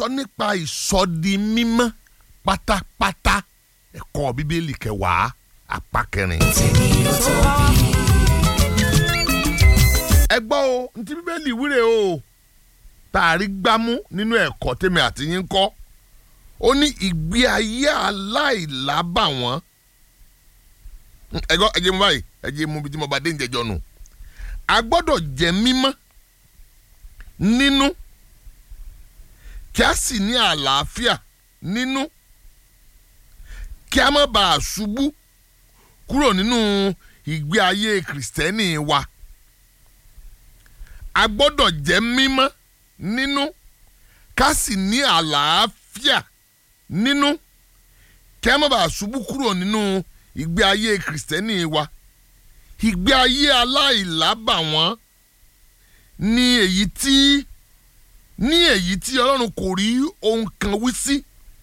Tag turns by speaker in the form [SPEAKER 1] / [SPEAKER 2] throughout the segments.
[SPEAKER 1] sọ nípa ìsọdi mímọ́ pátápátá ẹ̀kọ́ bíbélì kẹwàá apá kẹrin. ẹ gbọ́ o ntí bíbélì wíre o tààrí gbámú nínú ẹ̀kọ́ tèmi àti yín kọ́ ó ní ìgbé ayé aláìlábàwọ́n ẹ gbọ́ ẹ jẹ́ mu báyìí ẹ jẹ́ mu bí tí mo bá dé ń jẹjọ́ nù a gbọ́dọ̀ jẹ́ mímọ́ nínú kí a sì ní àlàáfíà nínú kí a má bàa ṣubú kúrò nínú ìgbé ayé kìrìsìtẹ́nì wa a gbọ́dọ̀ jẹ́ mímọ́ nínú ká sì ní àlàáfíà nínú kí a má bàa ṣubú kúrò nínú ìgbé ayé kìrìsìtẹ́nì wa ìgbé ayé aláìlábàwọ́n ní èyí tí ní èyí tí ọlọ́run kò rí ohun kan wí sí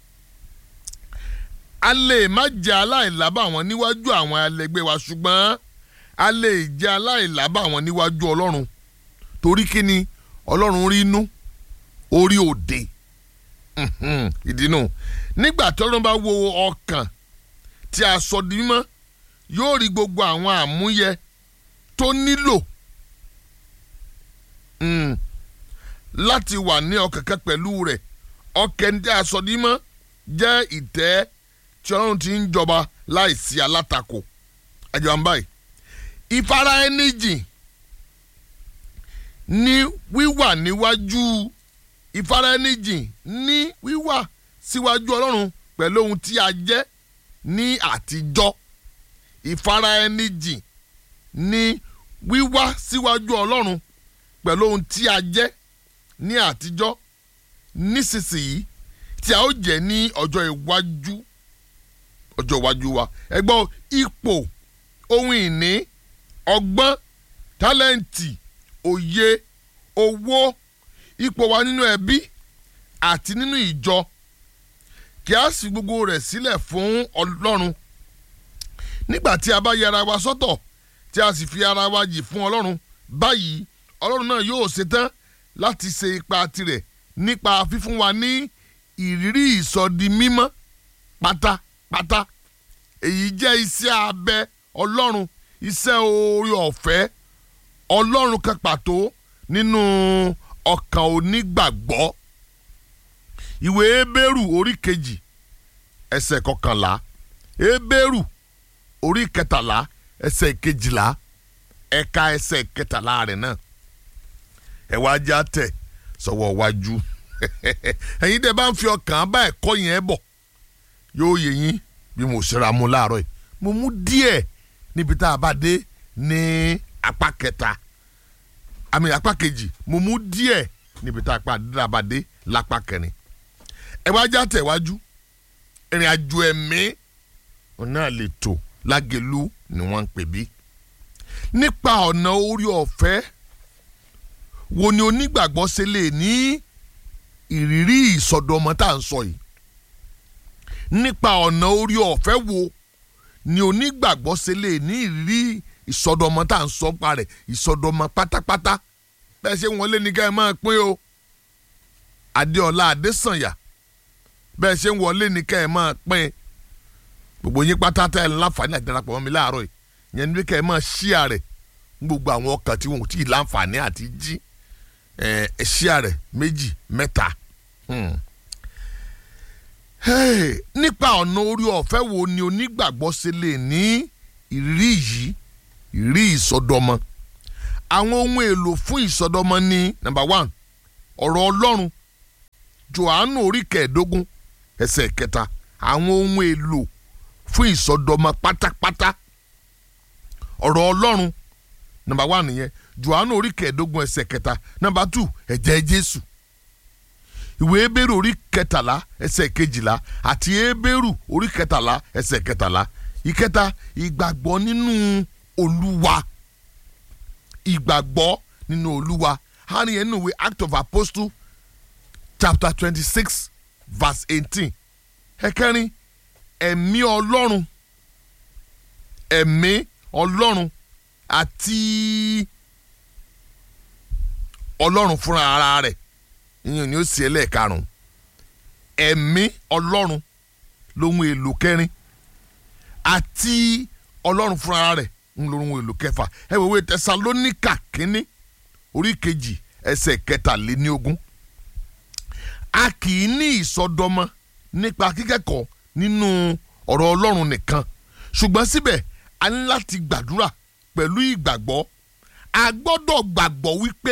[SPEAKER 1] a lè má jẹ́ aláìlábàwọ́n níwájú àwọn ẹlẹgbẹ́ wa ṣùgbọ́n a lè jẹ́ aláìlábàwọ́n níwájú ọlọ́run torí kí ni ọlọ́run rí inú orí òde ìdínú nígbà tí ọlọ́run bá wo ọkàn tí a sọ di mímọ́ yóò rí gbogbo àwọn àmúyẹ tó nílò láti wà ní ọkàn kan pẹ̀lú rẹ̀ ọkàn tí a sọ di mímọ́ jẹ́ ìtẹ́ tí ọlọ́run ti ń jọba láìsí alátakò ẹjọ́ ń báyìí ìfara ẹni jìn ní wíwà níwájú ìfara ẹni jìn ní wíwà síwájú ọlọ́run pẹ̀lú ohun tí a jẹ́ ní àtijọ́ ìfara ẹni jìn ní wíwá síwájú ọlọ́run pẹ̀lú ohun tí a jẹ́ ní àtijọ́ nísinsìnyí tí a ó jẹ́ ní ọjọ́ iwájú ọjọ́ iwájú wa ẹ gbọ́ ipò ohun ìní ọgbọ́n tálẹ́ǹtì òye owó ipò wa nínú ẹbí àti nínú ìjọ kí a sì gbogbo rẹ̀ sílẹ̀ fún ọlọ́run nígbà tí a bá yẹ ara wa sọ́tọ̀ tí a sì fi ara wa jì fún ọlọ́run báyìí ọlọ́run náà yóò ṣetán láti ṣe ipa tirẹ̀ nípa fífún wa ní ìrírí ìsọdi mímọ́ pátápátá èyí jẹ́ iṣẹ́ abẹ ọlọ́run iṣẹ́ oore ọ̀fẹ́ ọlọ́run kan pàtó nínú ọkàn onígbàgbọ́ ìwé ebéèrù orí kejì ẹsẹ̀ kọkànlá ebéèrù orí kẹtàlá ẹsẹ̀ kejìlá ẹ̀ka ẹsẹ̀ kẹtàlá rẹ̀ náà ẹ wá já tẹ̀ sọ́wọ́ wájú ẹ̀yin tẹ́ bá ń fi ọkàn bá ẹ̀kọ́ yẹn bọ̀ yóò yẹ yín bí mo ṣera mu láàárọ̀ yìí mo mú díẹ̀ níbi tá a bá dé ní apá kẹta àmì apá kejì mo mú díẹ̀ níbi tá a bá dé lápá kẹrin ẹ wá já tẹ̀ wájú ìrìn àjò ẹ̀mí náà lè tò lágẹ̀lú ni wọ́n ń pè bí. nípa ọ̀nà orí ọ̀fẹ́ wo ni onígbàgbọ́ ṣe lè ní ìrírí ìsọdọmọ tá à ń sọ yìí. nípa ọ̀nà orí ọ̀fẹ́ wo ni onígbàgbọ́ ṣe lè ní ìrírí ìsọdọmọ tá à ń sọ pa rẹ̀ ìsọdọmọ pátápátá bẹ́ẹ̀ ṣe wọlé ní ká ẹ máa pín o Adéọlá Adésànyà bẹ́ẹ̀ ṣe ń wọlé ní ká ẹ máa pín gbogbo yín pátá tẹ́ ẹ láǹfààní àti darapọ̀ mọ́ mi láàárọ̀ yìí yẹn ní ká ẹ máa ṣíà rẹ̀ gbogbo àwọn ọkàn tí wọn ò tí ì láǹfààní àti jí ẹ ṣíà rẹ̀ méjì mẹ́ta. nípa ọ̀nà orí ọ̀fẹ́ wo ni onígbàgbọ́ ṣe lè ní ìrírí yìí ìrírí ìsọdọmọ àwọn ohun èlò fún ìsọdọmọ ní number one ọ̀rọ̀ Ọlọ́run Jòhánù orí kẹẹ̀ẹ́dógún ẹsẹ̀ kẹta àwọn ohun èlò fún ìsọdọmọ pátápátá ọ̀rọ̀ ọlọ́run nọmba wà nìyẹn Jòhánù orí kẹẹ̀ẹ́dógún ẹsẹ̀ kẹta nọmba tù ẹ̀jẹ̀ Jésù ìwé Hébérù orí kẹtàlá ẹsẹ̀ kejìlá àti Hébérù orí kẹtàlá ẹsẹ̀ kẹtàlá ìkẹta ìgbàgbọ́ nínú Olúwa ìgbàgbọ́ nínú Olúwa hàn yẹn nínú ìwé Act of Apostle chapter twenty six verse eighteen ẹ̀kẹrin ẹ̀mí ọlọ́run ẹ̀mí ọlọ́run àti ọlọ́run fúnra ara rẹ̀ ìyẹn ni ó sì ẹlẹ́ẹ̀karùn ẹ̀mí ọlọ́run lóhun èlò kẹrin àti ọlọ́run fúnra rẹ̀ ń lóhun èlò kẹfà ẹ wò wé tẹsalóníkà kínní orí kejì ẹsẹ̀ kẹtàléníogún a kì í ní ìsọdọmọ nípa kíkẹ́kọ̀ọ́ nínú ọ̀rọ̀ ọlọ́run nìkan ṣùgbọ́n síbẹ̀ a ní láti gbàdúrà pẹ̀lú ìgbàgbọ́ a gbọ́dọ̀ gbàgbọ́ wípé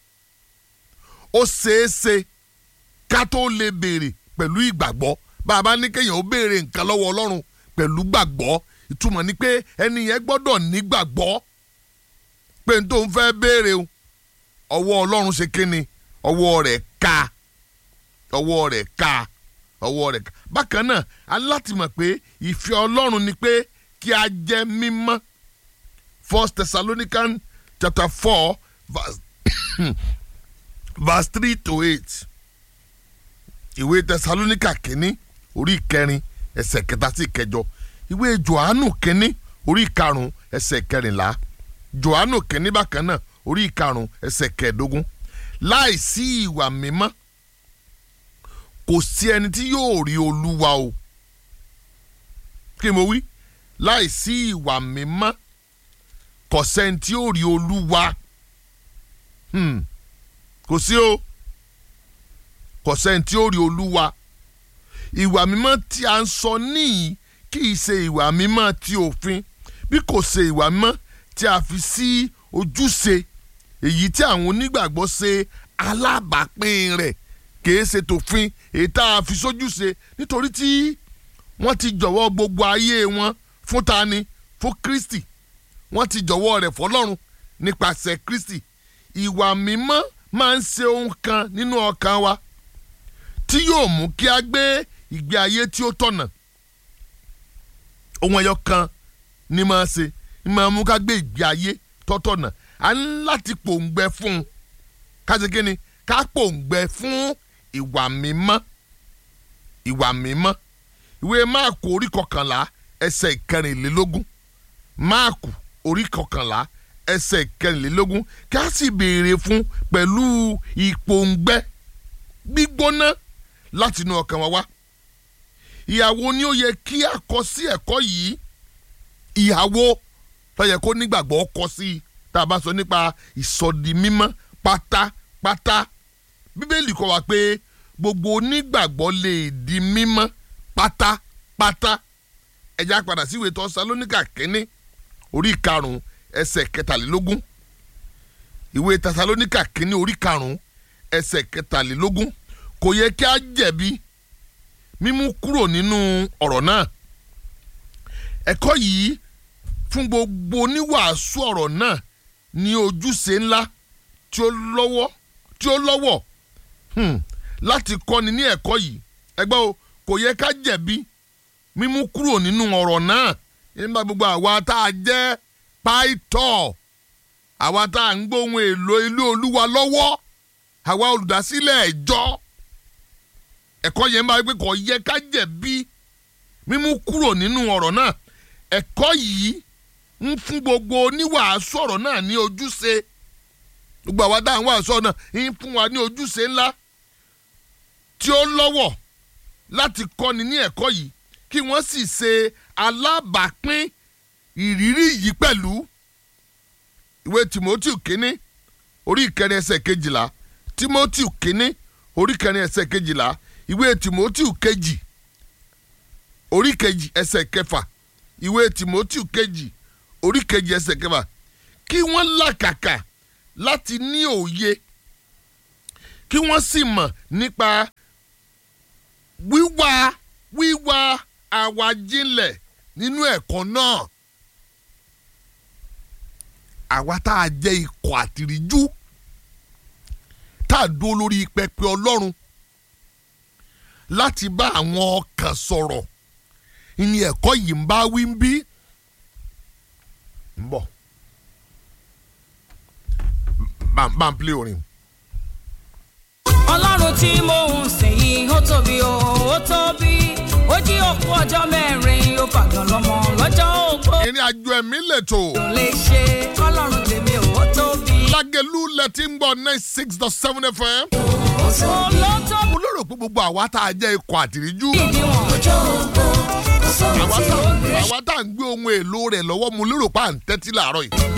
[SPEAKER 1] ó ṣeéṣe ká tó lè béèrè pẹ̀lú ìgbàgbọ́ bá a bá ní kéèyàn ó béèrè nǹkan lọ́wọ́ ọlọ́run pẹ̀lú gbàgbọ́ ìtumọ̀ ni pé ẹni yẹn gbọ́dọ̀ nígbàgbọ́ pé n tó ń fẹ́ béèrè o ọwọ́ ọlọ́run ṣe kíni ọwọ́ rẹ̀ ká ọwọ́ rẹ̀ ká ọwọ́ rẹ̀ ká bákan náà aláti mọ̀ pé ìfẹ́ ọlọ́run ni pé kí a jẹ́ mímọ́ First Thessalonians chapter four verse verse three to eight ìwé Thessalonica kínní orí ìkẹrin ẹsẹ̀ kẹta sí ìkẹjọ ìwé Jòhánù kínní orí ìkarùn ẹsẹ̀ kẹrìnlá Jòhánù kínní bákan náà orí ìkarùn ẹsẹ̀ kẹẹ̀dógún láìsí ìwà mímọ́ kò sí ẹni tí yóò rí Olúwa o kí mo wí láìsí ìwà mímọ́ kò sẹ́ni tí yóò rí Olúwa hmm. kò sí o kò sẹ́ni tí ó rí olúwa ìwà mímọ́ tí a ń sọ níyì kì í ṣe ìwà mímọ́ ti òfin bí kò ṣe ìwà mímọ́ tí a fi sí ojúṣe èyí tí àwọn onígbàgbọ́ ṣe alábàápín rẹ̀ kì í ṣe tòfin èyí tá a fi sójúṣe nítorí tí wọ́n ti jọ̀wọ́ gbogbo ayé wọn fún tani fún Kristi wọ́n ti jọ̀wọ́ rẹ̀ fọlọ́run nípasẹ̀ Kristi ìwà mímọ́ máa ń ṣe ohun kan nínú ọkàn wa tí yóò mú kí a gbé ìgbé ayé tí ó tọ̀nà ohun ẹyọ kan ni máa ṣe ni máa mú ká gbé ìgbé ayé tó tọ̀nà a ní láti pòǹgbẹ fún un ká ṣe kíni ká pòǹgbẹ fún ìwà mímọ́ ìwà mímọ́ ìwé máàkù orí kọkànlá ẹsẹ̀ ìkẹrìnlélógún máàkù orí kọkànlá ẹsẹ̀ ìkẹrìnlélógún ká sì béèrè fún pẹ̀lú ìpòǹgbẹ gbígbóná láti inú ọkàn wa wá ìyàwó ni ó yẹ kí a kọ sí ẹ̀kọ́ yìí ìyàwó tó yẹ kó nígbàgbọ́ kọ sí i tá a bá sọ nípa ìsọdi mímọ́ pátápátá bíbélì kọ́ wa pé gbogbo onígbàgbọ́ lè di mímọ́ pátápátá ẹ̀já padà sí ìwé Tẹsalóníkà kínní orí karùn-ún ẹsẹ̀ kẹtàlélógún ìwé Tẹsalóníkà kínní orí karùn-ún ẹsẹ̀ kẹtàlélógún kò yẹ kí a jẹ̀bi mímú kúrò nínú ọ̀rọ̀ náà ẹ̀kọ́ yìí fún gbogbo oníwàásù ọ̀rọ̀ náà ní ojúṣe ńlá tí ó lọ́wọ́ tí ó lọ́wọ́ hmm, láti kọ́ni ní ẹ̀kọ́ yìí ẹgbẹ́ o kò yẹ ká jẹ̀bi mímú kúrò nínú ọ̀rọ̀ náà nígbà gbogbo àwa tá a jẹ́ pàìtọ́ àwa tá a ń gbóhùn èlò ilé olúwa lọ́wọ́ àwa olùdásílẹ̀ ẹ̀jọ́ ẹ̀kọ́ yẹn máa gbé kò yẹ ká jẹ̀bi mímú kúrò nínú ọ̀rọ̀ náà ẹ̀kọ́ yìí ń fún gbogbo oníwàásù ọ̀rọ̀ náà ní ojúṣe gbogbo àwa dáhùn wàásù ọ̀rọ̀ náà ń fún wa ní ojúṣe ńlá tí ó lọ́wọ́ láti kọ́ni ní ẹ̀kọ́ yìí kí wọ́n sì ṣe alábàápín ìrírí yìí pẹ̀lú ìwé Timothy kínní orí ìkẹrin ẹsẹ̀ kejìlá Timothy kínní orí ìkẹrin ẹsẹ̀ kejìlá ìwé Timothy kejì orí kejì ẹsẹ̀ kẹfà ìwé Timothy kejì orí kejì ẹsẹ̀ kẹfà kí wọ́n làkàkà láti ní òye kí wọ́n sì mọ̀ nípa wíwá wíwá àwàjinlẹ̀ nínú ẹ̀kọ́ náà àwa tá a jẹ́ ikọ̀ àtìríjú tá a dúró lórí pẹpẹ Ọlọ́run láti bá àwọn ọkàn sọ̀rọ̀ ìní ẹ̀kọ́ yìí ń bá wí ń bí ń bọ̀ bá ń plé orin.
[SPEAKER 2] ọlọ́run tí mò ń sìn yìí ó tóbi o ó tóbi ó jí òkú ọjọ́ mẹ́rin ó fàgàn lọ́mọ lọ́jọ́ ògbó.
[SPEAKER 1] ìrìn àjò ẹ̀mí lẹ̀tọ̀
[SPEAKER 2] kò lè ṣe ọlọ́run tèmi ò ó tóbi.
[SPEAKER 1] lágẹ̀lú lẹ́tí ń gbọ́ nine six dot seven fm.
[SPEAKER 2] ó tóbi.
[SPEAKER 1] mo lérò pé gbogbo àwa tá a jẹ́ ikọ̀ àtìríjú
[SPEAKER 2] ìdíwọ̀n
[SPEAKER 3] ọjọ́ ògbó kò sóhun
[SPEAKER 1] àwa
[SPEAKER 3] tí
[SPEAKER 1] tá
[SPEAKER 3] ó gbé
[SPEAKER 1] àwa tá à ń gbé ohun èlò rẹ̀ lọ́wọ́ mu lérò pa à ń tẹ́tí làárọ̀ yìí